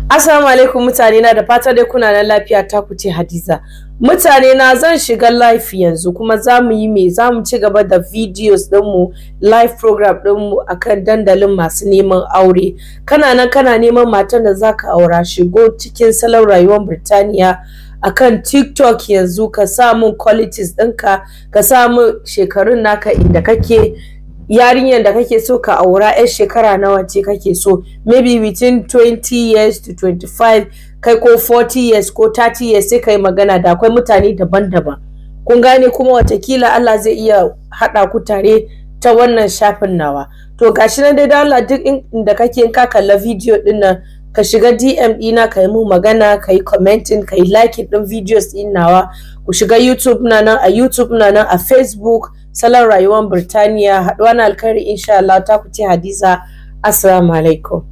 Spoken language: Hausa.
Assalamu alaikum mutane na da fata dai kuna nan lafiya ta ku ce Hadiza. Mutane na zan shiga live yanzu kuma za mu yi me za mu ci gaba da videos ɗinmu live program ɗinmu akan dandalin masu neman aure. Kana nan kana neman matan da zaka aura shigo cikin salon rayuwar Birtaniya akan TikTok yanzu ka sa mun qualities ɗinka ka sa mun shekarun naka inda kake yarinyar da kake so ka aura 'yar shekara nawa ce kake so maybe between 20 years to 25 kai ko 40 years ko 30 years sai kai magana da akwai mutane daban-daban kun gane kuma watakila Allah zai iya haɗa ku tare ta wannan shafin nawa to gashi nan dai da Allah duk inda kake in ka kalla video din nan ka shiga DM ɗina ka yi mu magana ka yi commenting ka yi liking ɗin videos ɗin nawa ku shiga YouTube na nan a YouTube na nan a Facebook salon rayuwar Birtaniya haɗuwa na alkhairi insha Allah ta ku ce Hadiza assalamu alaikum